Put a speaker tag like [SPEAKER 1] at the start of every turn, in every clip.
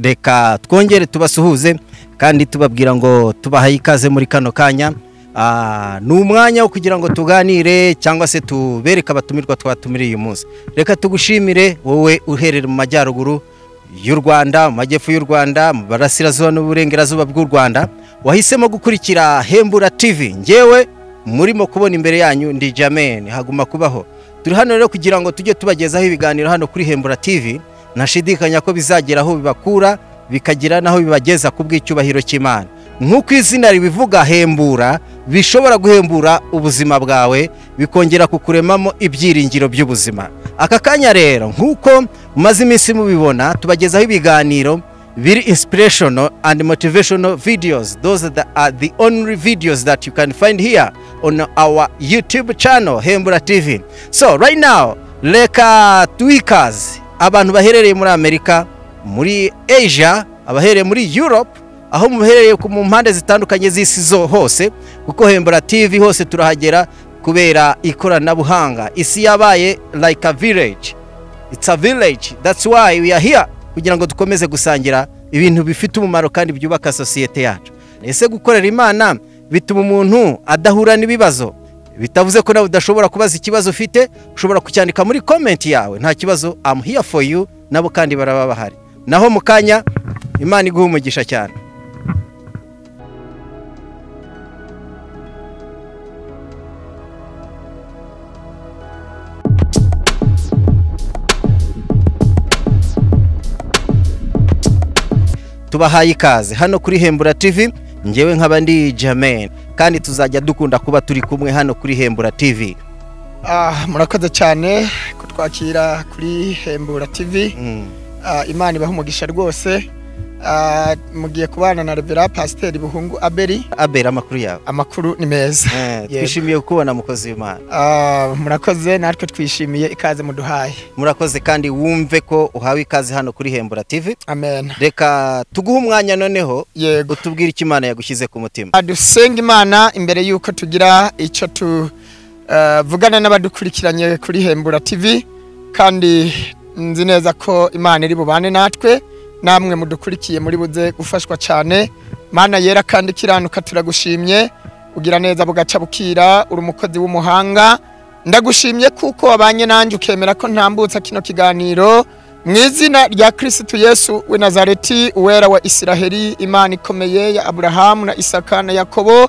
[SPEAKER 1] reka twongere tubasuhuze kandi tubabwira ngo tubahaye ikaze muri kano kanya Ah, ni umwanya wo kugira ngo tuganire cyangwa se tubereke abatumirwa twatumiriye uyu munsi reka tugushimire wowe uherera mu majyaruguru y'u rwanda mu majyepfo y'u rwanda mu barasirazuba n'uburengerazuba bw'u rwanda wahisemo gukurikira hembura tv ngewe murimo kubona imbere yanyu ndi jamen haguma kubaho turi hano rero kugira ngo tujye tubagezaho ibiganiro hano kuri hembura tv ntashidikanya ko bizagera aho bibakura bikagira n'aho bibageza ku bw'icyubahiro cy'imana nk'uko izina ribivuga hembura bishobora guhembura ubuzima bwawe bikongera kukuremamo ibyiringiro by'ubuzima aka kanya rero nk'uko mumaze iminsi mubibona tubagezaho ibiganiro biri inspirational and motivational videos those that are the only videos that you can find here on our youtube channel hembura tv so right now reka twikaze abantu baherereye muri amerika muri asia abahereye muri europe aho muherereye ku- mu mpande zitandukanye z'isi zo hose kuko hembura tv hose turahagera kubera ikoranabuhanga isi yabaye like a village it's a village that's why we are here kugira ngo dukomeze gusangira ibintu bifite umumaro kandi byubaka sosiyete yacu ese gukorera imana bituma umuntu adahura n'ibibazo bitavuze ko nawe udashobora kubaza ikibazo ufite ushobora kucyandika muri komenti yawe nta kibazo am here for you nabo kandi baraba bahari naho mu kanya imana iguha umugisha cyane tubahaye ikaze hano kuri hembura tv ngewe nkaba ndi jamen kandi tuzajya dukunda kuba turi kumwe hano kuri hembura tv
[SPEAKER 2] Ah, murakoze cyane kutwakira kuri hembura tv
[SPEAKER 1] Mm,
[SPEAKER 2] Ah, imana ibaha umugisha rwose Ah, mugiye kubana na revera pasiteri buhungu abeli
[SPEAKER 1] abera amakuru yawe
[SPEAKER 2] amakuru ni meza
[SPEAKER 1] Eh,
[SPEAKER 2] Yego.
[SPEAKER 1] twishimiye kukubona mukozi w'imana
[SPEAKER 2] Ah, murakoze natwe twishimiye ikaze muduhaye
[SPEAKER 1] murakoze kandi wumve ko uhawe ikaze hano kuri hembura tv
[SPEAKER 2] amen
[SPEAKER 1] reka tuguhe umwanya noneho
[SPEAKER 2] yego
[SPEAKER 1] utubwire icyo imana yagushyize ku mutima
[SPEAKER 2] Ah, dusenga imana imbere y'uko tugira icyo tuvugana n'abadukurikiranye kuri hembura tv kandi nzi neza ko imana iri bubane natwe namwe mudukurikiye muri buze gufashwa cyane mana yera kandi ikiranuka turagushimye ugira neza bugaca bukira uri umukozi w'umuhanga ndagushimye kuko wabanye nanjye ukemera ko ntambutsa kino kiganiro mu izina rya kirisitu yesu we nazareti uwera wa isiraheli imana ikomeye ya aburahamu na isaka na yakobo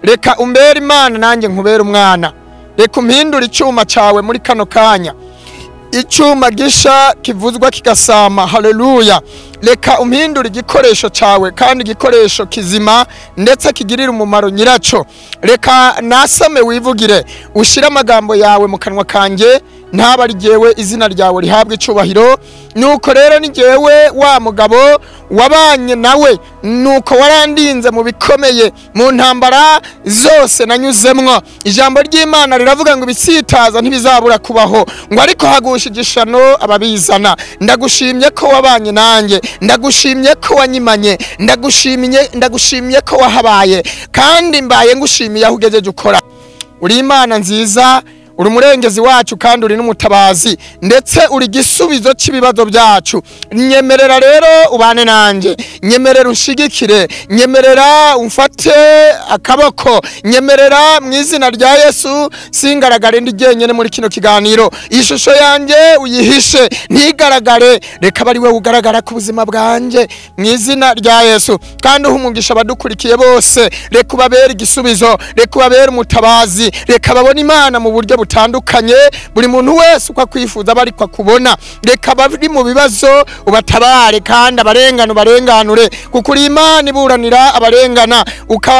[SPEAKER 2] reka umbere imana nanjye nkubere umwana reka umpindure icyuma cyawe muri kano kanya icyuma gisha kivuzwa kigasama haleluya reka umpindure igikoresho cyawe kandi igikoresho kizima ndetse kigirira umumaro nyiracyo reka nasame wivugire ushyire amagambo yawe mu kanwa kanjye ntaba ari jyewe izina ryawe rihabwe icyubahiro nuko rero ni jyewe wa mugabo wabanye nawe nuko warandinze mu bikomeye mu ntambara zose nanyuzemwo ijambo ry'imana riravuga ngo ibisitaza ntibizabura kubaho ngo ariko hagusha igishano ababizana ndagushimye ko wabanye nanjye ndagushimye ko wanyimanye ndagushimye ndagushimye ko wahabaye kandi mbaye ngushimiye aho ugejeje ukora uri imana nziza uri umurengezi wacu kandi uri n'umutabazi ndetse uri igisubizo cy'ibibazo byacu nyemerera rero ubane nanjye nyemerera unshigikire nyemerera umfate akaboko nyemerera mu izina rya yesu singaragare ndi jyenyine muri kino kiganiro ishusho yanjye uyihishe ntigaragare reka abe ari wowe ugaragara ku buzima bwanjye mu izina rya yesu kandi uha umugisha abadukurikiye bose reka ubabere igisubizo reka ubabere umutabazi reka babone imana mu buryo butandukanye buri muntu wese uko akwifuza aba ariko akubona reka abari mu bibazo ubatabare kandi abarengana ubarenganure kuko uri imana iburanira abarengana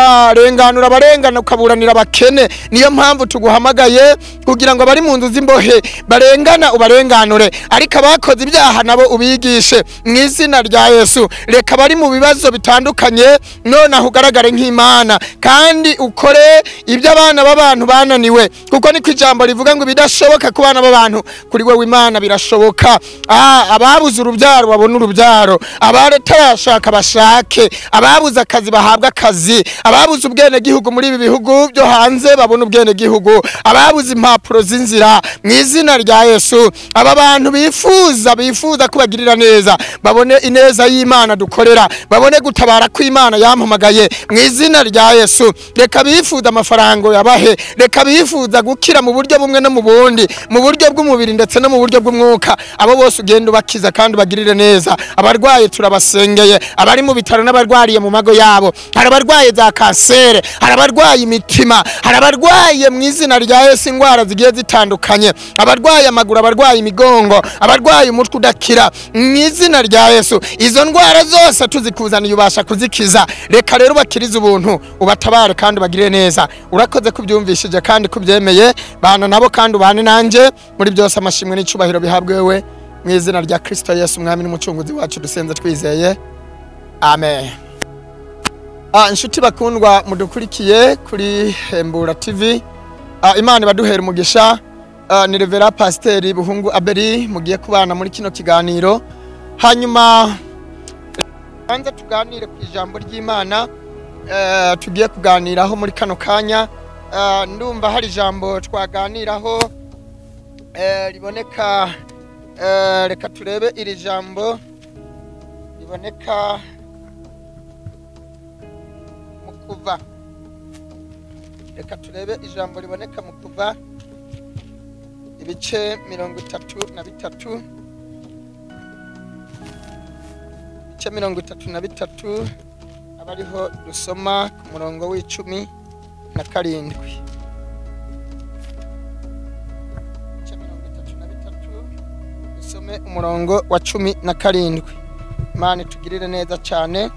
[SPEAKER 2] ukarenganura abarengana ukaburanira abakene niyo mpamvu tuguhamagaye kugira ngo abari mu nzu z'imbohe barengana ubarenganure ariko abakoze ibyaha nabo ubigishe mu izina rya yesu reka bari mu bibazo bitandukanye nonaho ugaragare nk'imana kandi ukore ibyo abana b'abantu bananiwe kuko niko ijambo ijambo rivuga ngo ibidashoboka ku bana b'abantu kuri wowe imana birashoboka Ah, ababuze urubyaro babone urubyaro abatarashaka bashake ababuze akazi bahabwe akazi ababuze ubwenegihugu muri ibi bihugu byo hanze babone ubwenegihugu ababuze impapuro z'inzira mu izina rya yesu aba bantu bifuza bifuza kubagirira neza babone ineza y'imana dukorera babone gutabara ko imana yampamagaye mu izina rya yesu reka bifuza amafaranga yabahe reka bifuza gukira mu buryo bumwe no mu bundi mu buryo bw'umubiri ndetse no mu buryo bw'umwuka abo bose ugenda ubakiza kandi ubagirire neza abarwaye turabasengeye abari mu bitaro n'abarwariye mu mago yabo hari abarwaye za kansere hari abarwaye imitima hari abarwaye mu izina rya yesu indwara zigiye zitandukanye abarwaye amaguru abarwaye imigongo abarwaye umutwe udakira mu izina rya yesu izo ndwara zose tuzikuzaniye ubasha kuzikiza reka rero ubakirize ubuntu ubatabare kandi ubagirire neza urakoze kubyumvishije kandi kubyemeye bana nabo kandi ubane nanjye muri byose amashimwe n'icyubahiro bihabwe wowe mu izina rya kirisito yesu umwami n'umucunguzi wacu dusenze twizeye amen Ah, inshuti bakundwa mudukurikiye kuri hembura tv Ah, imana ibaduhera umugisha Ah, ni revera pasiteri buhungu aberi mugiye kubana muri kino kiganiro hanyuma banza tuganire ku ijambo ry'imana eh, tugiye kuganiraho muri kano kanya Ah, ndumva hari ijambo twaganiraho eh, riboneka Eh, reka turebe iri jambo riboneka mu kuva reka turebe ijambo riboneka mu kuva ibice mirongo itatu na bitatu ibice mirongo itatu na bitatu aba ariho dusoma ku murongo w'icumi na karindwi ibice mirongo itatu na bitatu dusome umurongo wa cumi na karindwi imana itugirire neza cyane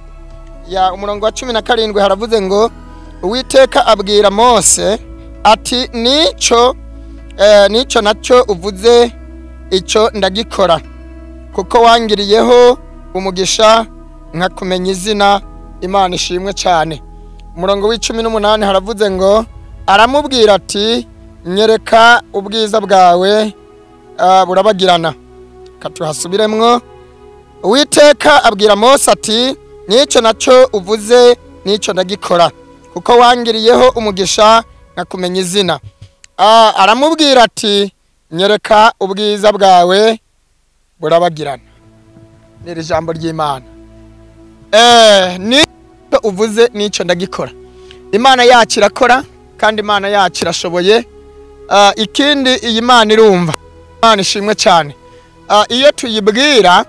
[SPEAKER 2] ya umurongo wa cumi na karindwi haravuze ngo uwiteka abwira mose ati nicyo eh, nicyo nacyo uvuze icyo ndagikora kuko wangiriyeho umugisha nkakumenya izina imana ishimwe cyane umurongo w'icumi n'umunani haravuze ngo aramubwira ati nyereka ubwiza bwawe ah, burabagirana katuhasubiremwo uwiteka abwira mose ati nicyo nacyo uvuze nicyo ndagikora kuko wangiriyeho umugisha nkakumenya izina Ah, aramubwira ati nyereka ubwiza bwawe burabagirana ni iri jambo ry'imana Eh, nicyo uvuze nicyo ndagikora imana yacu irakora kandi imana yacu irashoboye Ah, ikindi iyi mana irumva imana ishimwe cyane Ah, iyo tuyibwira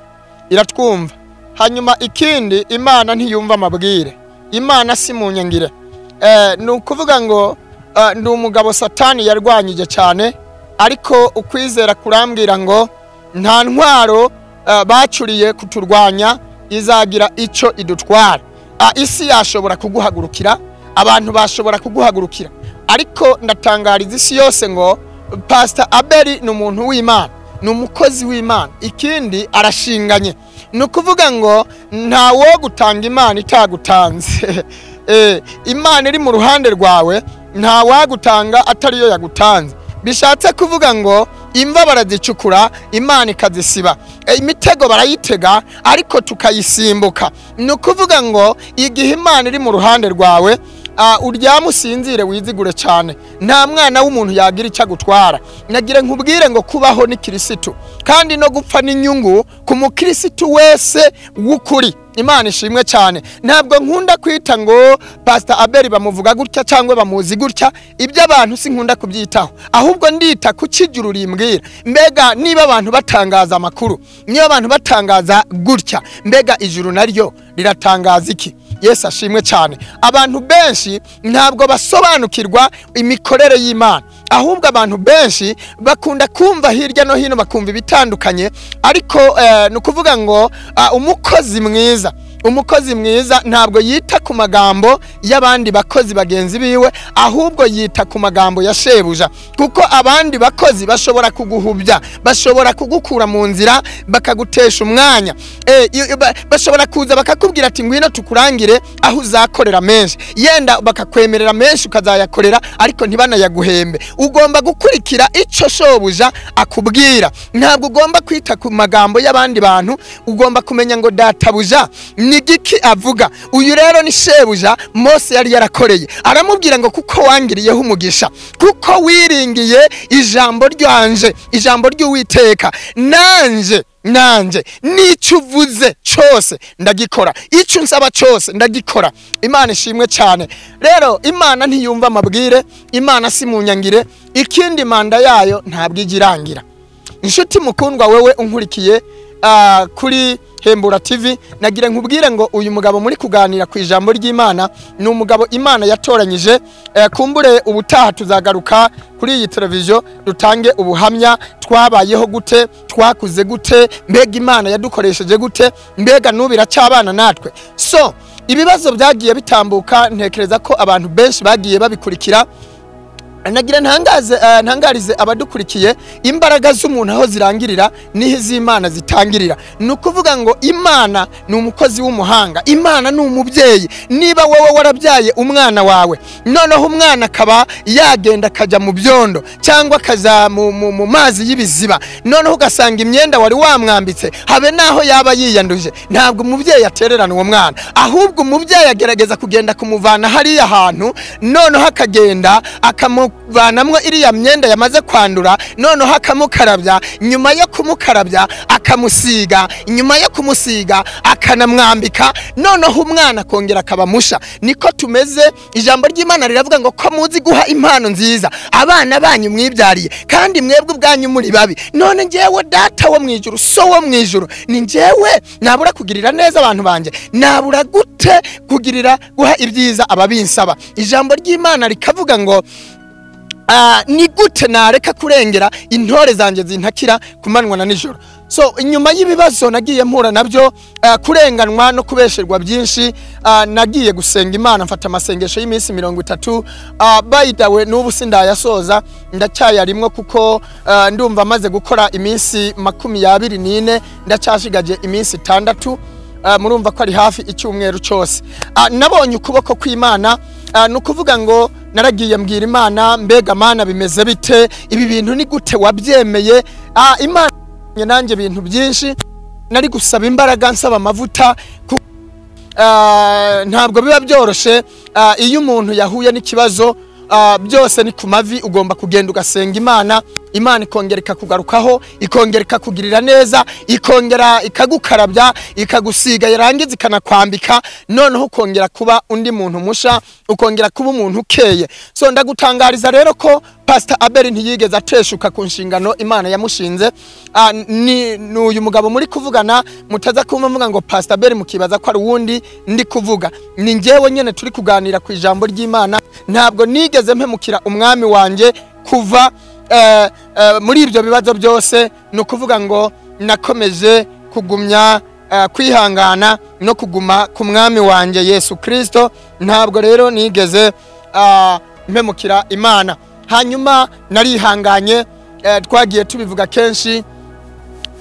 [SPEAKER 2] iratwumva hanyuma ikindi imana ntiyumva amabwire imana si mu nyangire Eh, ni ukuvuga ngo ah, ndi umugabo satani yarwanyije cyane ariko ukwizera kurambwira ngo nta ntwaro ah, bacuriye kuturwanya izagira icyo idutwara Ah, isi yashobora kuguhagurukira abantu bashobora kuguhagurukira ariko ndatangariza isi yose ngo pasita abeli ni umuntu w'imana ni umukozi w'imana ikindi arashinganye ni ukuvuga ngo nta wo gutanga imana itagutanze Eh, imana iri mu ruhande rwawe nta wagutanga atariyo yagutanze bishatse kuvuga ngo imva barazicukura imana ikazisiba Eh, imitego barayitega ariko tukayisimbuka ni ukuvuga ngo igihe imana iri mu ruhande rwawe Ah, uryame usinzire wizigure cyane nta mwana w'umuntu yagira icyo agutwara nagira nkubwire ngo kubaho ni kirisitu kandi no gupfa n'inyungu ku mukirisitu wese w'ukuri imana ishimwe cyane ntabwo nkunda kwita ngo pasita abeli bamuvuga gutya cyangwa bamuzi gutya ibyo abantu sinkunda kubyitaho ahubwo ndita ku kijya ururimbwira mbega niba abantu batangaza amakuru niba abantu batangaza gutya mbega ijuru naryo riratangaza iki yesu ashimwe cyane abantu benshi ntabwo basobanukirwa imikorere y'imana ahubwo abantu benshi bakunda kumva hirya no hino bakumva ibitandukanye ariko eh, ni ukuvuga ngo ah, umukozi mwiza umukozi mwiza ntabwo yita ku magambo y'abandi bakozi bagenzi biwe ahubwo yita ku magambo ya shebuja kuko abandi bakozi bashobora kuguhubya bashobora kugukura mu nzira bakagutesha umwanya Eh, iyo- iyo ba- bashobora kuza bakakubwira ati ngwino tukurangire aho uzakorera menshi yenda bakakwemerera menshi ukazayakorera ariko ntibanayaguhembe ugomba gukurikira icyo shobuja akubwira ntabwo ugomba kwita ku magambo y'abandi bantu ugomba kumenya ngo databuja ni giki avuga uyu rero ni shebuja mose yari yarakoreye aramubwira ngo kuko wangiriyeho umugisha kuko wiringiye ijambo ryanje ijambo ry'uwiteka nanje nanje n'icyo uvuze cyose ndagikora icyo unsaba cyose ndagikora imana ishimwe cyane rero imana ntiyumva amabwire imana si mu nyangire ikindi manda yayo ntabwo ijya irangira inshuti mukundwa wewe unkurikiye ah, kuri hembura tv nagira nkubwire ngo uyu mugabo muri kuganira ku ijambo ry'imana ni umugabo imana yatoranyije Eh, kumbure ubutaha tuzagaruka kuri iyi televiziyo dutange ubuhamya twabayeho gute twakuze gute mbega imana yadukoresheje gute mbega n'ubu iracyabana natwe so ibibazo byagiye bitambuka ntekereza ko abantu benshi bagiye babikurikira nagira ntangaze eh, ntangarize abadukurikiye imbaraga z'umuntu aho zirangirira niho iz'imana zitangirira ni ukuvuga ngo imana ni umukozi w'umuhanga imana ni umubyeyi niba wowe warabyaye umwana wawe noneho umwana akaba yagenda akajya mu byondo cyangwa akajya mu, mu, mu mazi y'ibiziba noneho ugasanga imyenda wari wamwambitse habe n'aho yaba yiyanduje ntabwo umubyeyi atererana uwo mwana ahubwo umubyeyi agerageza kugenda kumuvana hariya hantu noneho akagenda akamuvanamo iriya myenda yamaze kwandura noneho akamukarabya nyuma yo kumukarabya akamusiga nyuma yo kumusiga akanamwambika noneho umwana akongera akaba musha niko tumeze ijambo ry'imana riravuga ngo ko muzi guha impano nziza abana banyu mwibyariye kandi mwebwe ubwanyu muri babi none njyewe data wo mu ijuru so wo mu ijuru ni njyewe nabura kugirira neza abantu banjye nabura gute kugirira guha ibyiza ababinsaba ijambo ry'imana rikavuga ngo Ah, ni gute nareka kurengera intore zanjye zintakira ku manywa na nijoro so inyuma y'ibibazo nagiye mpura nabyo ah, kurenganwa no kubesherwa byinshi ah, nagiye gusenga imana mfata amasengesho y'iminsi mirongo itatu ah, by the way n'ubu sindayasoza ndacyayarimwo kuko ah, ndumva maze gukora iminsi makumyabiri n'ine ndacyashigaje iminsi itandatu Ah, murumva ko ari hafi icyumweru cyose Ah, nabonye ukuboko kw'imana Ah, ni ukuvuga ngo naragiye mbwira imana mbega mana bimeze bite ibi bintu ni gute wabyemeye Ah, imana yankoreye nanjye ibintu byinshi nari gusaba imbaraga nsaba amavuta ku- Ah, ntabwo biba byoroshye Ah, iyo umuntu yahuye n'ikibazo ah, byose ni ku mavi ugomba kugenda ugasenga imana imana ikongera ikakugarukaho ikongera ikakugirira neza ikongera ikagukarabya ikagusiga yarangiza ikanakwambika noneho ukongera kuba undi muntu musha ukongera kuba umuntu ukeye so ndagutangariza rero ko pasita aberi ntiyigeze ateshuka ku nshingano imana yamushinze Ah, ni ni uyu mugabo muri kuvugana mutaza kumva mvuga ngo pasita aberi mukibaza ko ari uwundi ndi kuvuga ni njyewe nyine turi kuganira ku ijambo ry'imana ntabwo nigeze mpemukira umwami wanjye kuva eh, eh, muri ibyo bibazo byose ni ukuvuga ngo nakomeje kugumya eh, kwihangana no kuguma ku mwami wanjye yesu kirisito ntabwo rero nigeze ah, mpemukira imana hanyuma narihanganye eh, twagiye tubivuga kenshi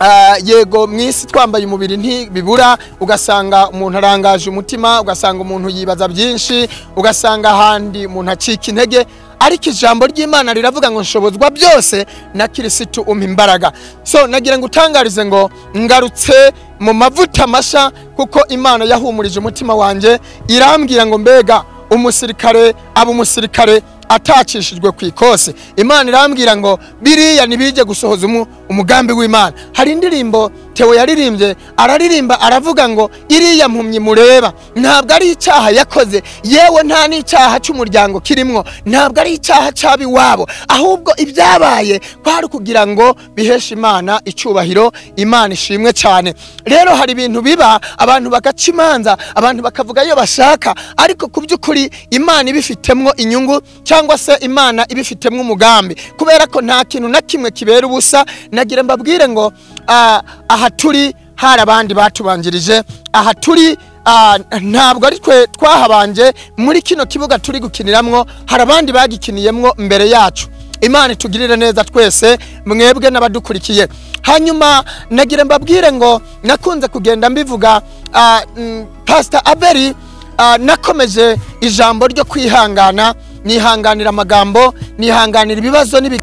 [SPEAKER 2] Ah, yego mu isi twambaye umubiri ntibibura ugasanga umuntu arangaje umutima ugasanga umuntu yibaza byinshi ugasanga ahandi umuntu acika intege ariko ijambo ry'imana riravuga ngo nshobozwa byose na kirisitu umpa imbaraga so nagira ngo utangarize ngo ngarutse mu mavuta mashya kuko imana yahumurije umutima wanjye irambwira ngo mbega umusirikare aba umusirikare atacishijwe ku ikosi imana irambwira ngo biriya ntibijye gusohoza umu- umugambi w'imana hari indirimbo tewo yaririmbye araririmba aravuga ngo iriya mpumyi mureba ntabwo ari icyaha yakoze yewe nta n'icyaha cy'umuryango kirimwo ntabwo ari icyaha cy'ab'iwabo ahubwo ibyabaye kwari kugira ngo biheshe imana icyubahiro imana ishimwe cyane rero hari ibintu biba abantu bagaca imanza abantu bakavuga iyo bashaka ariko ku by'ukuri imana ibifitemwo inyungu cyangwa se imana ibifitemwo umugambi kubera ko nta kintu na kimwe kibera ubusa nagira mbabwire ngo ah, aha turi hari abandi batubanjirije aha turi ah, ntabwo ari twe twahabanje muri kino kibuga turi gukiniramwo hari abandi bagikiniyemwo mbere yacu imana itugirire neza twese mwebwe n'abadukurikiye hanyuma nagira mbabwire ngo nakunze kugenda mbivuga ah, mm, pastor abeli ah, nakomeje ijambo ryo kwihangana nihanganira amagambo nihanganira ibibazo n'ibi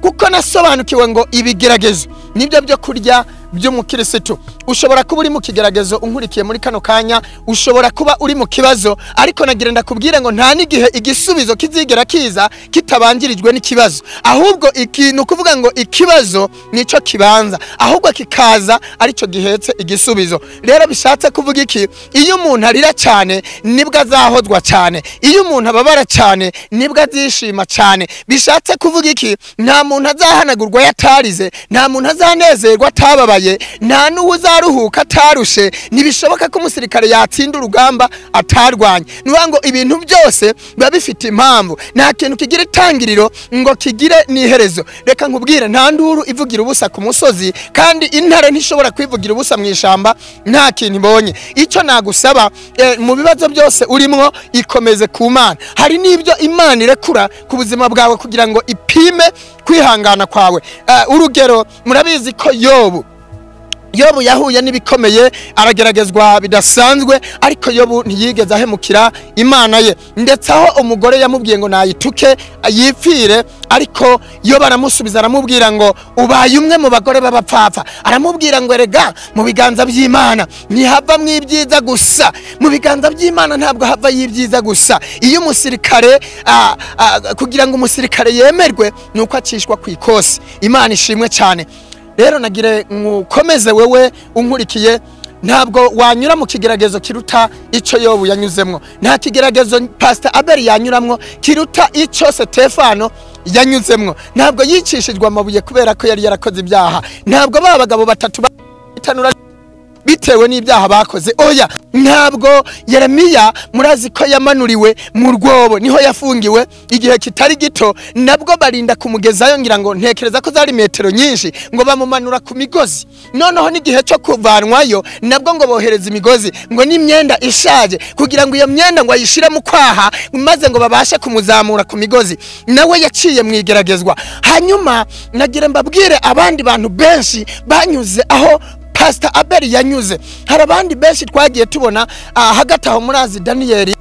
[SPEAKER 2] kuko nasobanukiwe ngo ibigeragezo nibyo byo kurya by'umukirisitu ushobora kuba uri mu kigeragezo unkurikiye muri kano kanya ushobora kuba uri mu kibazo ariko nagira ndakubwire ngo nta n'igihe igisubizo kizigera kiza kitabangirijwe n'ikibazo ahubwo ikintu kuvuga ngo ikibazo nicyo kibanza ahubwo kikaza aricyo gihetse igisubizo rero bishatse kuvuga iki iyo umuntu arira cyane nibwo azahozwa cyane iyo umuntu ababara cyane nibwo azishima cyane bishatse kuvuga iki nta muntu azahanagurwa yatarize nta muntu azanezerwa atababaye nta n'uwo uzaruhuka atarushe ntibishoboka ko umusirikare yatsinda urugamba atarwanya ni ukuvuga ngo ibintu byose biba bifite impamvu nta kintu kigira itangiriro ngo kigire n'iherezo reka nkubwire nta nduru ivugira ubusa ku musozi kandi intare ntishobora kwivugira ubusa mu ishyamba nta kintu ibonye icyo nagusaba eh, mu bibazo byose urimo ikomeze ku mana hari n'ibyo imana irekura ku buzima bwawe kugira ngo ipime kwihangana kwawe Eh, urugero murabizi ko yobu yobu yahuye n'ibikomeye arageragezwa bidasanzwe ariko yobu ntiyigeze ahemukira imana ye ndetse aho umugore yamubwiye ngo nayituke yipfire ariko yobu aramusubiza aramubwira ngo ubaye umwe mu bagore b'abapfapfa aramubwira ngo erega mu biganza by'imana ntihavamwo ibyiza gusa mu biganza by'imana ntabwo havayo ibyiza gusa iyo umusirikare ah, ah, kugira ngo umusirikare yemerwe ni uko acishwa ku ikosi imana ishimwe cyane rero nagire nkukomeze wewe unkurikiye ntabwo wanyura mu kigeragezo kiruta icyo yobu yanyuzemo nta kigeragezo pasita abeli yanyuramo kiruta icyo sitefano yanyuzemo ntabwo yicishijwe amabuye kubera ko yari yarakoze ibyaha ntabwo ba bagabo batatu batanura bitewe n'ibyaha bakoze oya ntabwo yeremiya murazi ko yamanuriwe mu rwobo niho yafungiwe igihe kitari gito nabwo barinda kumugezayo ngira ngo ntekereza ko zari metero nyinshi ngo bamumanura ku migozi noneho n'igihe cyo kuvanwayo nabwo ngo bohereza imigozi ngo n'imyenda ishaje kugira ngo iyo myenda ngo ayishyire mu kwaha maze ngo babashe kumuzamura ku migozi nawe yaciye mu igeragezwa hanyuma nagira mbabwire abandi bantu benshi banyuze aho pasita abeli yanyuze hari abandi benshi twagiye tubona ah, hagati aho murazi daniyeli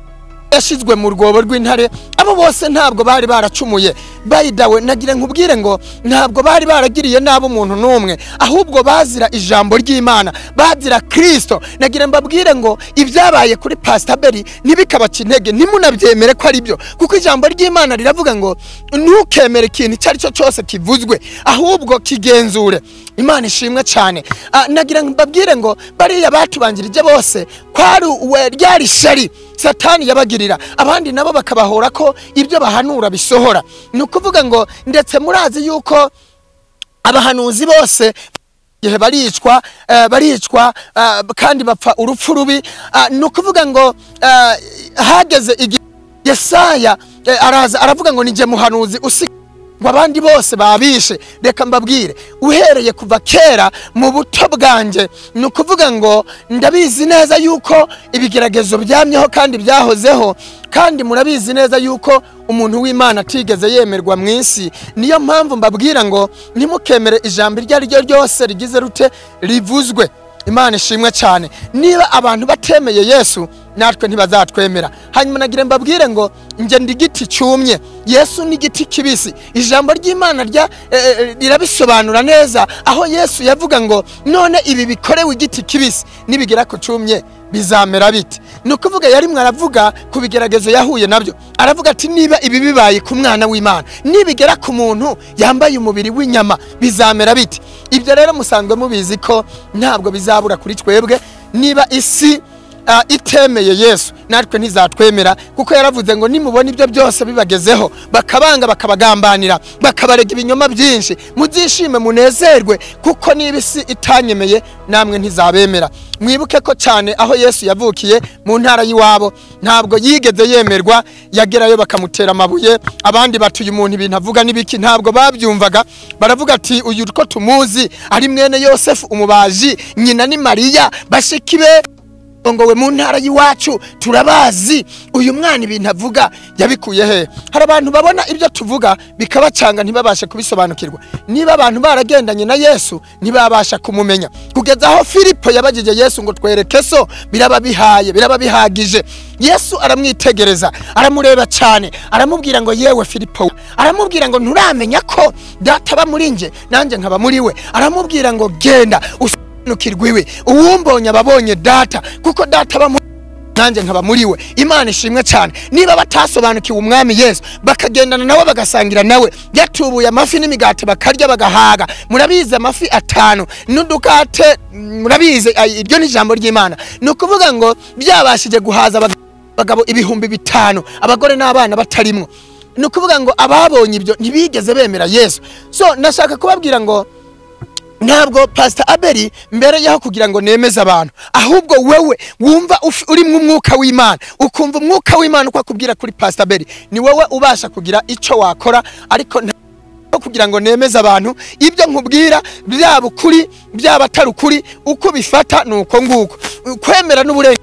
[SPEAKER 2] yashyizwe mu rwobo rw'intare abo bose ntabwo bari baracumuye bayidawe nagira nkubwire ngo ntabwo bari baragiriye nabi umuntu n'umwe ahubwo bazira ijambo ry'imana bazira kirisito nagira mbabwire ngo ibyabaye kuri pasitaberi ntibikabaca intege ntimunabyemere ko ari byo kuko ijambo ry'imana riravuga ngo ntukemere ikintu icyo ari cyo cyose kivuzwe ahubwo kigenzure imana ishimwe cyane Ah, nagira mbabwire ngo bariya batubanjirije bose kwari uwe- ryari shari satani yabagirira abandi nabo bakabahora ko ibyo bahanura bisohora ni ukuvuga ngo ndetse murazi yuko abahanuzi bose igihe baricwa eh, baricwa eh, kandi bapfa urupfu rubi Ah, ni ukuvuga ngo eh, hageze igihe yesaya eh, araza aravuga ngo ninjye muhanuzi usigaye ngo abandi bose babishe reka mbabwire uhereye kuva kera mu buto bwanjye ni ukuvuga ngo ndabizi neza yuko ibigeragezo byamyeho kandi byahozeho kandi murabizi neza yuko umuntu w'imana atigeze yemerwa mu isi niyo mpamvu mbabwira ngo ntimukemere ijambo iryo ari ryo ryose rigize rute rivuzwe imana ishimwe cyane niba abantu batemeye yesu natwe ntibazatwemera hanyuma nagira mbabwire ngo njye ndi igiti cyumye yesu ni igiti kibisi ijambo ry'imana rya- eh, eh, rirabisobanura neza aho yesu yavuga ngo none ibi bikorewe igiti kibisi nibigera ku cyumye bizamera bite ni ukuvuga yari mwaravuga ku bigeragezo yahuye nabyo aravuga ati niba ibi bibaye ku mwana w'imana nibigera ku muntu yambaye umubiri w'inyama bizamera bite ibyo rero musanzwe mubizi ko ntabwo bizabura kuri twebwe niba isi ah, itemeye yesu natwe ntizatwemera kuko yaravuze ngo nimubona ibyo byose bibagezeho bakabanga bakabagambanira bakabarega ibinyoma byinshi muzishime munezerwe kuko niba isi itanyemeye namwe ntizabemera mwibuke ko cyane aho yesu yavukiye mu ntara y'iwabo ntabwo yigeze yemerwa yagerayo bakamutera amabuye abandi bati uyu muntu ibintu avuga n'ibiki ntabwo babyumvaga baravuga ati uyu uko tumuzi ari mwene yosefu umubaji nyina ni mariya bashiki be yarongowe mu ntara y'iwacu turabazi uyu mwana ibintu avuga yabikuye he hari abantu babona ibyo tuvuga bikabacanga ntibabashe kubisobanukirwa niba abantu baragendanye na yesu ntibabasha kumumenya kugeza aho filipo yabagije yesu ngo twereke so biraba bihaye biraba bihagije yesu aramwitegereza aramureba cyane aramubwira ngo yewe filipo aramubwira ngo nturamenya ko data aba muri nje nanjye nkaba muri we aramubwira ngo genda usobanukirwe iwe uwumbonye ababonye data kuko data aba muri nanjye nkaba muri we imana ishimwe cyane niba batasobanukiwe umwami yesu bakagendana nawe bagasangira nawe yatubuye amafi n'imigati bakarya bagahaga murabizi amafi atanu n'udukate mm, murabizi ay- iryo ni ijambo ry'imana ni ukuvuga ngo byabashije guhaza abag- abagabo ibihumbi bitanu abagore n'abana batarimwo ni ukuvuga ngo ababonye ibyo ntibigeze bemera yesu so ndashaka kubabwira ngo ntabwo pasita abeli mbere yaho kugira ngo nemeze abantu ahubwo wowe wumva uf- uri mu mwuka w'imana ukumva umwuka w'imana uko akubwira kuri pasita abeli ni wowe ubasha kugira icyo wakora ariko nta- aho kugira ngo nemeze abantu ibyo nkubwira byaba ukuri byaba atari ukuri uko ubifata ni uko nguko kwemera n'uburenganzira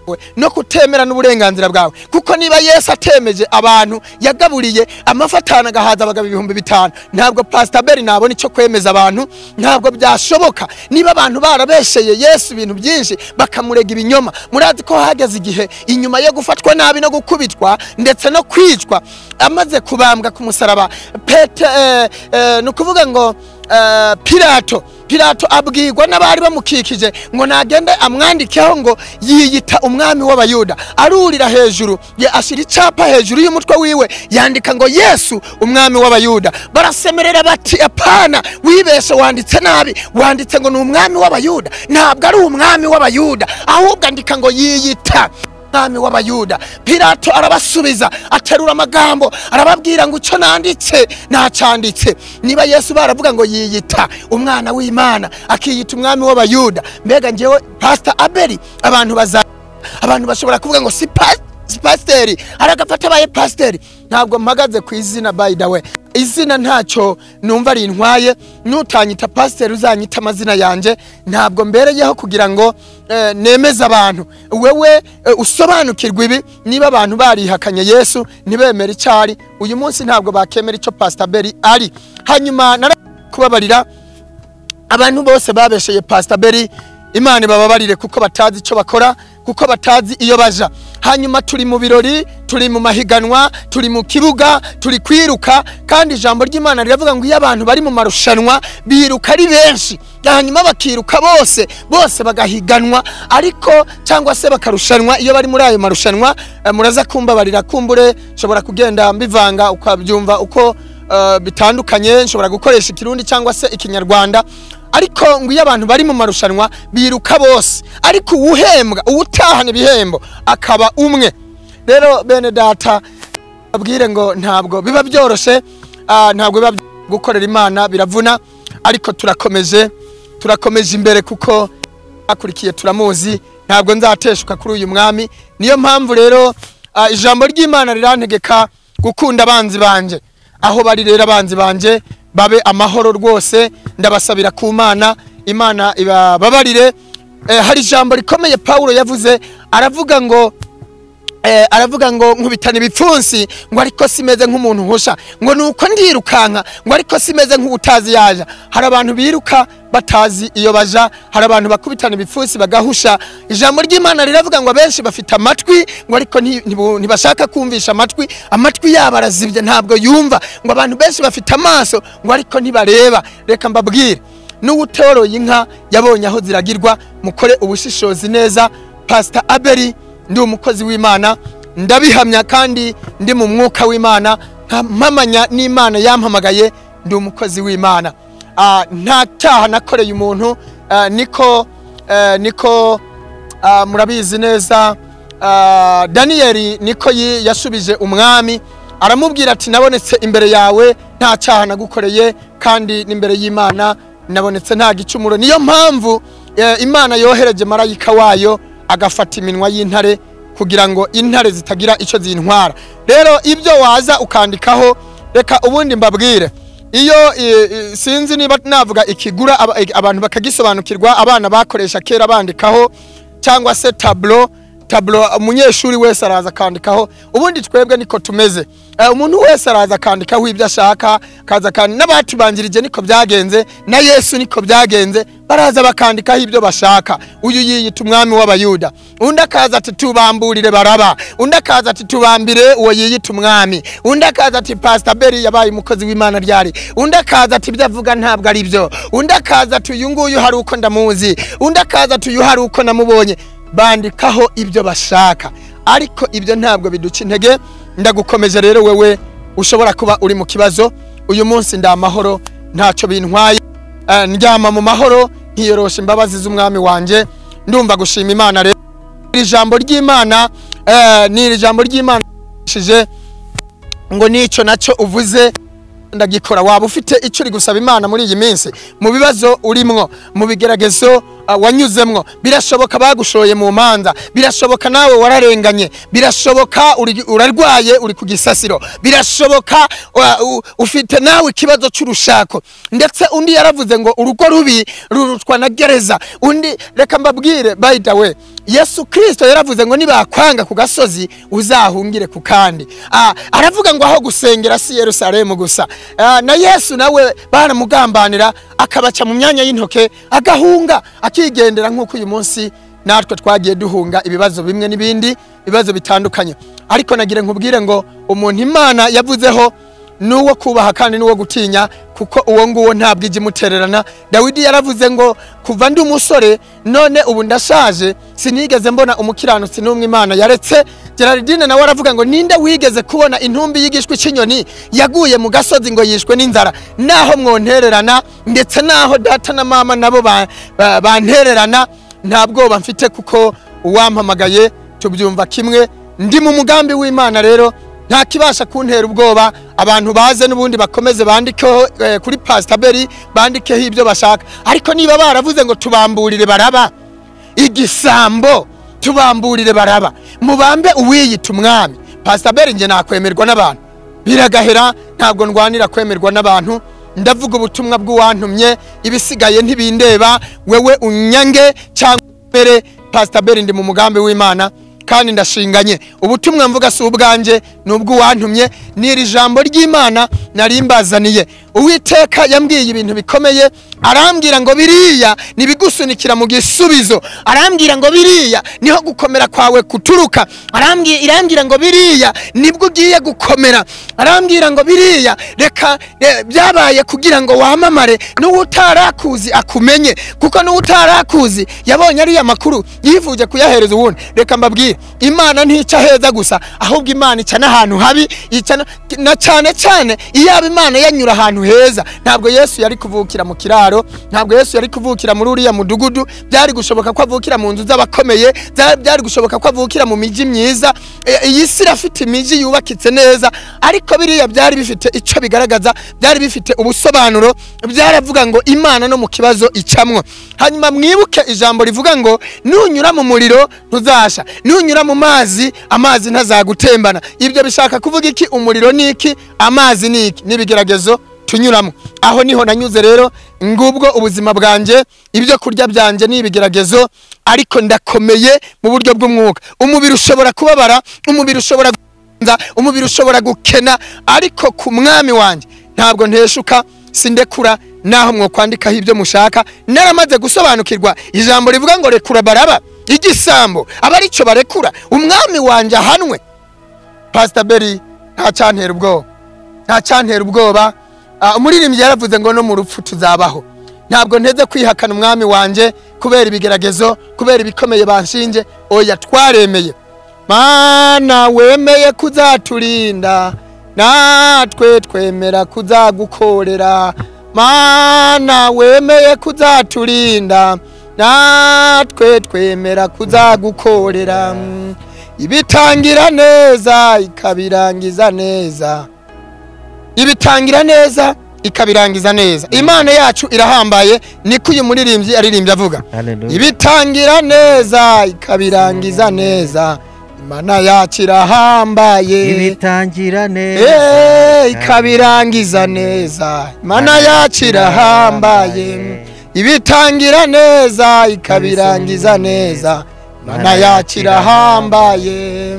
[SPEAKER 2] bwawe no kutemera n'uburenganzira bwawe kuko niba yesu atemeje abantu yagaburiye amafi atanu agahaza abagabo ibihumbi bitanu ntabwo pasita beri nabona icyo kwemeza abantu ntabwo byashoboka niba abantu barabesheye yesu ibintu byinshi bakamurega ibinyoma murazi ko hageze igihe inyuma yo gufatwa nabi no gukubitwa ndetse no kwicwa amaze kubambwa ku musaraba pete eh, eh, ni ukuvuga ngo eh, pilato pilato abwirwa n'abari bamukikije ngo nagende amwandikeho ngo yiyita umwami w'abayuda arurira hejuru ye ashyira icyapa hejuru y'umutwe wiwe yandika ngo yesu umwami w'abayuda barasemerera bati apana wibeshe wanditse nabi wanditse ngo ni umwami w'abayuda ntabwo ari umwami w'abayuda ahubwo andika ngo yiyita mwami w'abayuda pilato arabasubiza aterura amagambo arababwira ngo icyo nanditse nacyanditse niba yesu baravuga ngo yiyita umwana w'imana akiyita umwami w'abayuda mbega ngewe pasita abeli abantu baza abantu bashobora kuvuga ngo si pas- si pasiteri hari agafata abaye pasiteri ntabwo mpagaze ku izina by the way izina ntacyo numva rintwaye n'utanyita pasiteri uzanyita amazina yanjye ntabwo mbereyeho kugira ngo eh, nemeze abantu wewe eh, usobanukirwe ibi niba abantu barihakanye yesu ntibemere icyo ari uyu munsi ntabwo bakemera icyo pasita beri ari hanyuma nara kubabarira abantu bose babesheye pasita beri imana ibababarire kuko batazi icyo bakora kuko batazi iyo baja hanyuma turi mu birori turi mu mahiganwa turi mu kibuga turi kwiruka kandi ijambo ry'imana riravuga ngo iyo abantu bari mu marushanwa biruka ari benshi hanyuma bakiruka bose bose bagahiganwa ariko cyangwa se bakarushanwa iyo bari muri ayo marushanwa eh, muraza kumbabarira kumbure nshobora kugenda mbivanga ukabyumva uko eh, bitandukanye nshobora gukoresha ikirundi cyangwa se ikinyarwanda ariko ngo iyo abantu bari mu marushanwa biruka bose ariko uwuhembwa uwutahana ibihembo akaba umwe rero bene data babwire ngo ntabwo biba byoroshye ah, ntabwo biba byoroshye gukorera imana biravuna ariko turakomeje turakomeje imbere kuko akurikiye turamuzi ntabwo nzateshuka kuri uyu mwami niyo mpamvu rero ah, ijambo ry'imana rirantegeka gukunda abanzi banje aho bari rero abanzi banje babe amahoro rwose ndabasabira ku mana imana ibababarire eh, hari ijambo rikomeye pawulo yavuze aravuga ngo eh, aravuga ngo nkubitana ibipfunsi ngo ariko simeze nk'umuntu uhusha ngo ni uko ndirukanka ngo ariko simeze nk'utazi yaja hari abantu biruka batazi iyo baja hari abantu bakubitana ibipfunsi bagahusha ijambo ry'imana riravuga ngo abenshi bafite amatwi ngo ariko nti- ntibu- ntibashaka kumvisha amatwi amatwi yabo arazibye ntabwo yumva ngo abantu benshi bafite amaso ngo ariko ntibareba reka mbabwire n'uwutoroye inka yabonye aho ziragirwa mukore ubushishozi neza pasita abeli ndi umukozi w'imana ndabihamya kandi ndi mu mwuka w'imana nta mpamanya n'imana yampamagaye ndi umukozi w'imana Ah, nta cyaha nakoreye umuntu ah, niko eh, niko ah, murabizi neza ah, daniyeli niko yi- yashubije umwami aramubwira ati nabonetse imbere yawe nta cyaha nagukoreye kandi n'imbere y'imana nabonetse nta gicumuro niyo mpamvu eh, imana yohereje marayika wayo agafata iminwa y'intare kugira ngo intare zitagira icyo zintwara rero ibyo waza ukandikaho reka ubundi mbabwire iyo eh, eh, sinzi niba navuga ikigura aba- eh, abantu bakagisobanukirwa abana bakoresha kera bandikaho cyangwa se taburo taburo umunyeshuri wese araza akandikaho ubundi twebwe niko tumeze Eh, umuntu wese araza akandikaho ibyo ashaka akaza kandi n'abatubanjirije niko byagenze na yesu niko byagenze baraza bakandikaho ibyo bashaka uyu yiyita umwami w'abayuda undi akaza ati tubamburire baraba undi akaza ati tubambire uwo yiyita umwami undi akaza ati pasita beri yabaye umukozi w'imana ryari undi akaza ati ibyo avuga ntabwo ari byo undi akaza ati uyu nguyu hari uko ndamuzi undi akaza ati uyu hari uko namubonye bandikaho ibyo bashaka ariko ibyo ntabwo biduca intege ndagukomeje rero wewe ushobora kuba uri mu kibazo uyu munsi ndi amahoro ntacyo bintwaye Eh, ndyama mu mahoro nkiyorosha imbabazi z'umwami wanjye ndumva gushima imana rero iri jambo ry'imana eh, ni iri jambo ry'imana rishije ngo n'icyo nacyo uvuze ndagikora waba ufite icyo uri gusaba imana muri iyi minsi mu bibazo urimwo mu bigeragezo ah, wanyuzemwo birashoboka bagushoye mu manza birashoboka nawe wararenganye birashoboka uri- urarwaye uri ku gisasiro birashoboka wa- u- ufite nawe ikibazo cy'urushako ndetse undi yaravuze ngo urugo rubi rurutwa na gereza undi reka mbabwire by the way yesu kirisito yaravuze ngo nibakwanga ku gasozi uzahungire ku kandi Ah, aravuga ngo aho gusengera si yerusalemu gusa Ah, na yesu nawe baramugambanira akabaca mu myanya y'intoke agahunga akigendera nk'uko uyu munsi natwe twagiye duhunga ibibazo bimwe n'ibindi ibibazo bitandukanye ariko nagira nkubwire ngo umuntu imana yavuzeho n'uwo kubaha kandi n'uwo gutinya kuko uwo nguwo ntabwo ijya imutererana dawidi yaravuze ngo kuva ndi umusore none ubu ndashaje sinigeze mbona umukiranutsi n'umwe imana yaretse gerardine nawe aravuga ngo ninde wigeze kubona intumbi y'igishwi cy'inyoni yaguye mu gasozi ngo yishwe n'inzara naho mwontererana ndetse naho data na mama nabo ba- ba- bantererana nta bwoba mfite kuko uwampamagaye tubyumva kimwe ndi mu mugambi w'imana rero nta kibasha kuntera ubwoba abantu baze n'ubundi bakomeze bandikeho eh, kuri pastaberi bandikeho ibyo bashaka ariko niba baravuze ngo tubamburire baraba igisambo tubamburire baraba mubambe uwiyita umwami pastaberi njye nakwemerwa n'abantu biragahera ntabwo ndwanira kwemerwa n'abantu ndavuga ubutumwa bw'uwantumye ibisigaye ntibindeba wewe unyange cyangwa mbere pastaberi ndi mu mugambi w'imana kandi ndashinganye ubutumwa mvuga si ubwanjye ni ubw'uwantumye ni iri jambo ry'imana nari mbazaniye uwiteka yambwiye ibintu bikomeye arambwira ngo biriya ntibigusunikira mu gisubizo arambwira ngo biriya niho gukomera kwawe kuturuka arambwira irambwira ngo biriya nibwo ugiye gukomera arambwira ngo biriya reka eh, byabaye kugira ngo wamamare n'uwo utarakuzi akumenye kuko n'uwo utarakuzi yabonye ariya makuru yifuje kuyahereza uwundi reka mbabwire imana ntica heza gusa ahubwo imana ica n'ahantu habi ica na- na cyane cyane iyaba imana yanyura ahantu heza ntabwo yesu yari kuvukira mu kiraro ntabwo yesu yari kuvukira muri uriya mudugudu byari gushoboka ko avukira mu nzu z'abakomeye bya- byari gushoboka ko avukira mu mijyi myiza E- iyi si irafite imijyi yubakitse neza ariko biriya byari bifite icyo bigaragaza byari bifite ubusobanuro byaravuga ngo imana no mu kibazo icamwo hanyuma mwibuke ijambo rivuga ngo nunyura mu muriro ntuzasha nunyura mu mazi amazi ntazagutembana ibyo bishaka kuvuga iki umuriro ni iki amazi ni iki n'ibigeragezo tunyuramo aho niho nanyuze rero ngubwo ubuzima bwanjye ibyo kurya byanjye ni ibigeragezo ariko ndakomeye mu buryo bw'umwuka umubiri ushobora kubabara umubiri ushobora nza umubiri ushobora gukena ariko ku mwami wanjye ntabwo nteshuka sindekura naho mwokwandikaho ibyo mushaka naramaze gusobanukirwa ijambo rivuga ngo rekura baraba igisambo aba aricyo barekura umwami wanjye ahanwe pasita beri ntacyantera ubwoba ntacyantera ubwoba Ah, umuririmbyi yaravuze ngo no mu rupfu tuzabaho ntabwo nteze kwihakana umwami wanjye kubera ibigeragezo kubera ibikomeye banshinje oya twaremeye mana wemeye kuzaturinda natwe twemera kuzagukorera mana wemeye kuzaturinda natwe twemera kuzagukorera ibitangira neza ikabirangiza neza ibitangira neza ikabirangiza neza imana yacu irahambaye niko uyu muririmbyi aririmbye avuga
[SPEAKER 1] Hallelujah.
[SPEAKER 2] ibitangira neza ikabirangiza neza imana yacu irahambaye
[SPEAKER 1] ibitangira neza
[SPEAKER 2] Eh, ikabirangiza neza imana yacu irahambaye ibitangira neza ikabirangiza neza banayakira ahambaye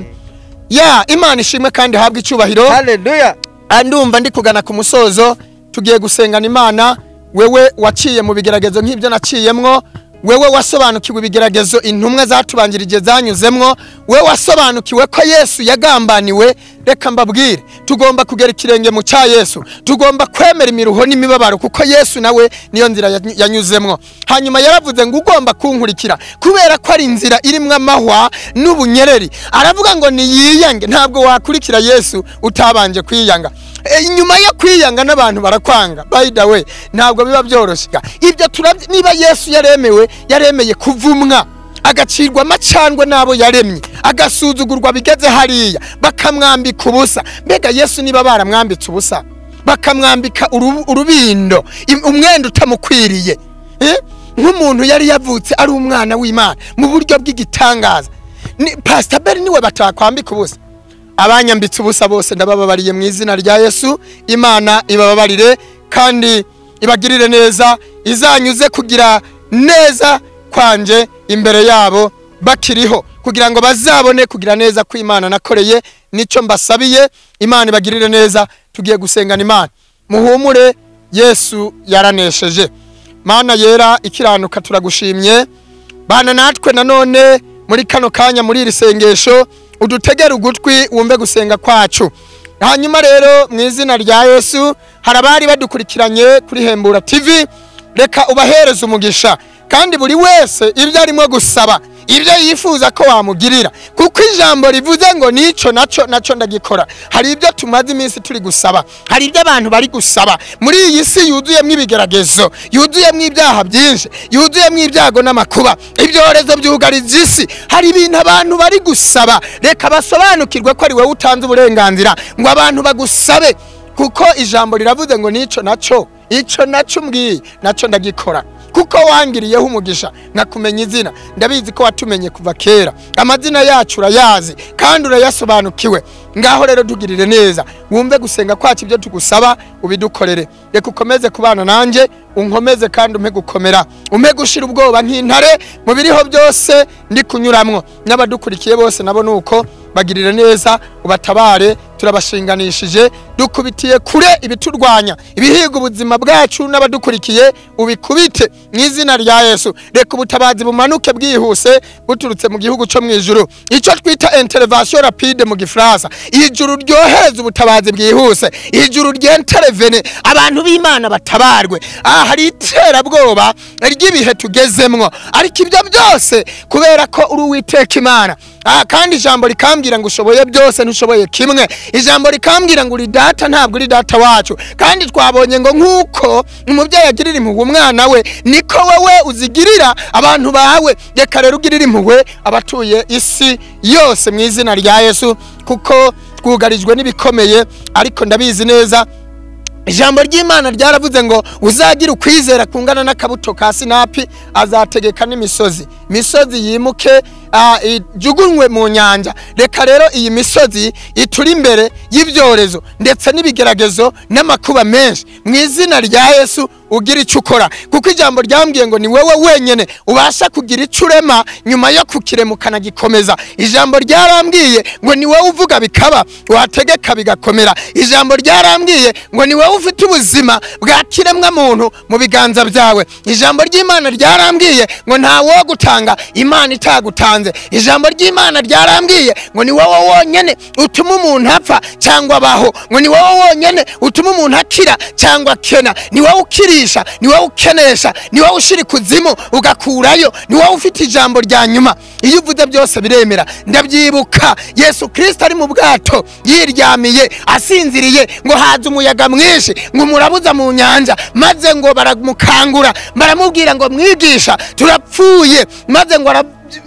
[SPEAKER 2] ya imana ishimwe kandi habwe icyubahiro
[SPEAKER 1] haleluya
[SPEAKER 2] Ah, ndumva ndi kugana ku musozo tugiye gusengana imana wewe waciye mu bigeragezo nk'ibyo naciyemwo wewe wasobanukiwe ibigeragezo intumwa zatubanjirije zanyuzemwo wewe wasobanukiwe ko yesu yagambaniwe reka mbabwire tugomba kugera ikirenge mu cya yesu tugomba kwemera imiruho n'imibabaro kuko yesu nawe niyo nzira yanyu- yanyuzemwo hanyuma yaravuze ngo ugomba kunkurikira kubera ko ari inzira irimo amahwa n'ubunyereri aravuga ngo niyiyange ntabwo wakurikira yesu utabanje kwiyanga E, inyuma yo kwiyanga n'abantu barakwanga by the way ntabwo biba byoroshye ga. ibyo turabye niba yesu yaremewe yaremeye kuvumwa agacirwa amacandwe n'abo yaremye agasuzugurwa bigeze hariya bakamwambika ubusa mbega yesu niba baramwambitse ubusa bakamwambika urubu- urubindo im- umwenda utamukwiriye Eh? nk'umuntu yari yavutse ari umwana w'imana mu buryo bw'igitangaza Ni- pastor beri niwe batakwambika ubusa abanyambitse ubusa bose ndabababariye mu izina rya yesu imana ibababarire kandi ibagirire neza izanyuze kugira neza kwanje imbere yabo bakiriho kugira ngo bazabone kugira neza ko imana nakoreye nicyo mbasabiye imana ibagirire neza tugiye gusengana imana muhumure yesu yaranesheje mana yera ikiranuka turagushimye bana natwe nanone muri kano kanya muri iri sengesho udutegere ugutwi wumve gusenga kwacu hanyuma rero mu izina rya yesu hari abari badukurikiranye kuri hembura tv reka ubahereze umugisha kandi buri wese ibyo arimo gusaba ibyo yifuza ko wamugirira kuko ijambo rivuze ngo nicyo nacyo nacyo ndagikora hari ibyo tumaze iminsi turi gusaba hari ibyo abantu bari gusaba muri iyi si yuzuyemo ibigeragezo yuzuyemo ibyaha byinshi yuzuyemo ibyago n'amakuba ibyorezo byugariza isi hari ibintu abantu bari gusaba reka basobanukirwe ko ari wowe utanze uburenganzira ngo abantu bagusabe kuko ijambo riravuze ngo nicyo nacyo icyo nacyo umbwiye nacyo ndagikora kuko wangiriyeho umugisha nkakumenya izina ndabizi ko watumenye kuva kera amazina yacu urayazi kandi urayasobanukiwe ngaho rero tugirire neza wumve gusenga kwacu ibyo tugusaba ubidukorere reka ukomeze kubana nanjye unkomeze kandi umpe gukomera umpe gushira ubwoba nk'intare mu biriho byose ndi kunyuramo n'abadukurikiye bose nabo ni uko bagirire neza ubatabare turabashinganishije dukubitiye kure ibiturwanya ibihiga ubuzima bwacu n'abadukurikiye ubikubite mu izina rya yesu reka ubutabazi bumanuke bwihuse buturutse mu gihugu cyo mu ijuru icyo twita intervention rapide mu gifaransa ijuru ryohereza ubutabazi bwihuse ijuru ryenterevene abantu b'imana batabarwe aha hari iterabwoba ry'ibihe tugezemwo ariko ibyo byose kubera ko uri uwiteka imana Ah, kandi ijambo rikambwira ngo ushoboye byose ntushoboye kimwe ijambo rikambwira ngo uri data ntabwo uri data wacu kandi twabonye ngo nk'uko umubyeyi agirira impuhwe umwana we niko wowe uzigirira abantu bawe reka rero ugirire impuhwe abatuye isi yose mu izina rya yesu kuko twugarijwe n'ibikomeye ariko ndabizi neza ijambo ry'imana ryaravuze ngo uzagira ukwizera kungana n'akabuto ka sinapi azategeka n'imisozi imisozi yimuke ah, ijugunywe mu nyanja reka rero iyi misozi ituri imbere y'ibyorezo ndetse n'ibigeragezo n'amakuba menshi mu izina rya yesu ugira icyo ukora kuko ijambo ryambwiye ngo ni wowe wenyine ubasha kugira icyo urema nyuma yo kukirema ukanagikomeza ijambo ryarambwiye ngo ni wowe uvuga bikaba wategeka bigakomera ijambo ryarambwiye ngo ni wowe ufite ubuzima bwa kiremwa muntu mu biganza byawe ijambo ry'imana ryarambwiye ngo nta wogutanga imana itagutanze ijambo ry'imana ryarambwiye ngo ni wowe wonyine utuma umuntu apfa cyangwa abaho ngo ni wowe wonyine utuma umuntu akira cyangwa akena ni wowe ukirisha ni wowe ukenesha ni wowe ushyira ikuzimu ugakurayo ni wowe ufite ijambo rya nyuma iyo uvuze byose biremera ndabyibuka yesu kirisito ari mu bwato yiryamiye asinziriye ngo haza umuyaga mwinshi ngo umurabuza mu nyanja maze ngo baramukangura baramubwira ngo mwigisha turapfuye maze ngo ara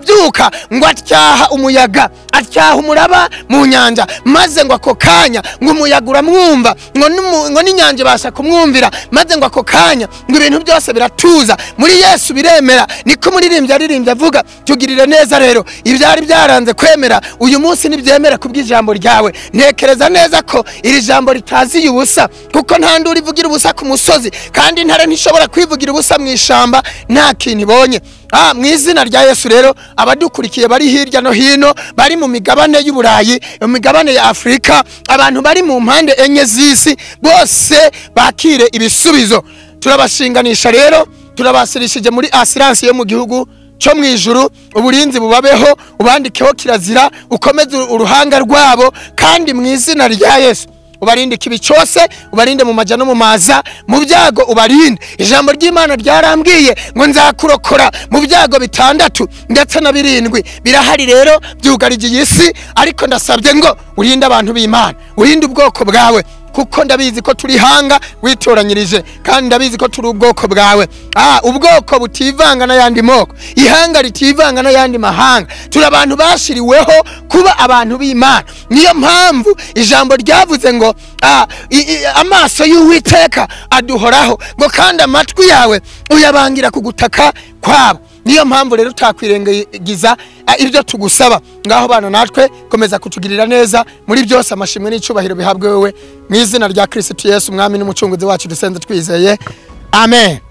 [SPEAKER 2] byuka ngo atyaha umuyaga atyaha umuraba mu nyanja maze ngo ako kanya ngo umuyaga uramwumva ngo n'umu- ngo n'inyanja ibasha kumwumvira maze ngo ako kanya ngo ibintu byose biratuza muri yesu biremera niko umuririmbyi aririmbye avuga tugirire neza rero ibyari byaranze kwemera uyu munsi ntibyemera ku bw'ijambo ryawe ntekereza neza ko iri jambo ritaziye ubusa kuko nta nduru ivugira ubusa ku musozi kandi intare ntishobora kwivugira ubusa mu ishyamba nta kintu ibonye Ah, mu izina rya Yesu rero abadukurikiye bari hirya no hino bari mu migabane y'Uburayi mu migabane ya Afurika abantu bari mu mpande enye z'isi bose bakire ibisubizo turabashinganisha rero turabasirishije muri asiransi yo mu gihugu cyo mu ijuru uburinzi bubabeho ubandikeho kirazira ukomeze uruhanga rwabo kandi mu izina rya Yesu ubarinde ikibi cyose ubarinde mu majya no mu maza mu byago ubarinde ijambo ry'imana ryarambwiye ngo nzakurokora mu byago bitandatu ndetse na birindwi birahari rero byugarigiye isi ariko ndasabye ngo urinde abantu b'imana urinde ubwoko bwawe kuko ndabizi ko turi hanga witoranyirije kandi ndabizi ko turi ubwoko bwawe ah ubwoko butivanga n'ayandi moko ihanga ritivanga n'ayandi mahanga turi abantu bashiriweho kuba abantu b'imana niyo mpamvu ijambo ryavuze ngo ah, i- i- amaso y'uwiteka aduhoraho ngo kandi amatwi yawe uyabangira ku gutaka kwabo niyo mpamvu rero utakwirengagiza ah, ibyo tugusaba ngaho bana natwe komeza kutugirira neza muri byose amashimwe n'icyubahiro bihabwe wowe mu izina rya kirisitu yesu umwami n'umucunguzi wacu dusenze twizeye amen